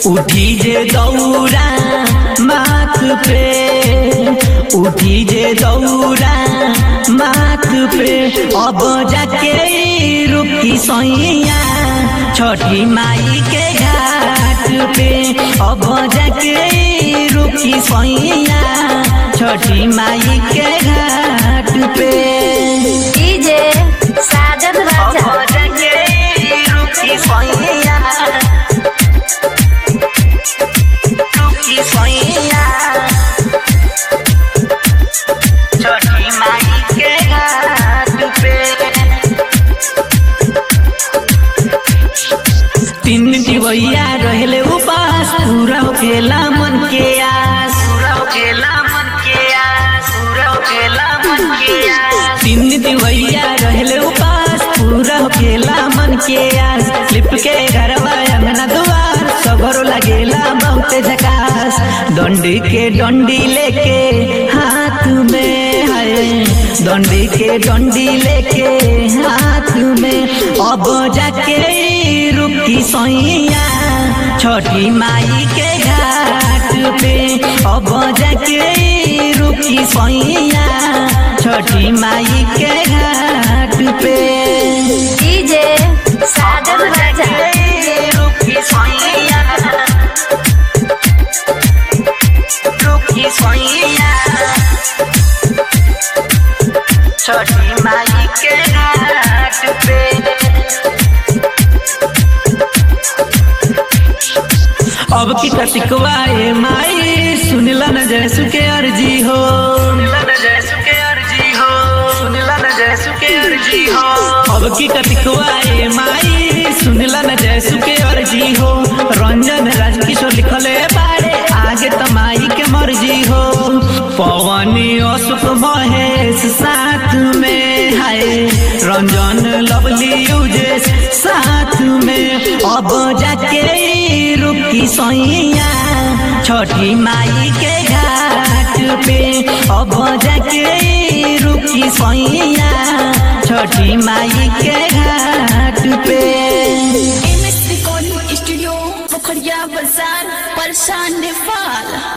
उठी जे दौरा माथ पे उठी जे दौरा माथ पे अब जाके रुकी सैया छठी माई के घाट पे अब जाके रुकी सैया छठी माई के घाट पे डीजे साजन राजा अब जाके रुकी सैया रुकी सैया छठी माई के घाट पे तीन दिवैया रहले उपास पूरा होखेला मन के आस पूरा होखेला मन के आस पूरा होखेला मन के आस तीन दिवैया रहले उपास पूरा होखेला मन के आस लिप के घरवा अंगना दुआर सगरो लगेला बहुत झकास डंडी के डंडी लेके हाथ में है डंडी के डंडी लेके हाथ में अब जाके रुकी सैया छठी माई के घाट पे अब जाके रुकी सैया छठी माई के घाट पे डीजे साजन राजा रुकी सैया रुकी सैया छठी माई के घाट पे अब की कतिकवाए माई सुनला न जैसु के अर्जी हो सुनला न जैसु के अर्जी हो सुनला न जैसु के अर्जी हो अब की कतिकवाए माई सुनला न जैसु के अर्जी हो रंजन राजकिशोर लिखले बारे आगे तमाई के मर्जी हो पवनी अशोक महेश साथ में है रंजन लवली यूजेस साथ में अब जाके रुकी सैया छठी माई के घाट पे अब जाके रुकी सैया छठी माई के घाट पे M S recording studio Pokhariya बाजार परेशान नेपाल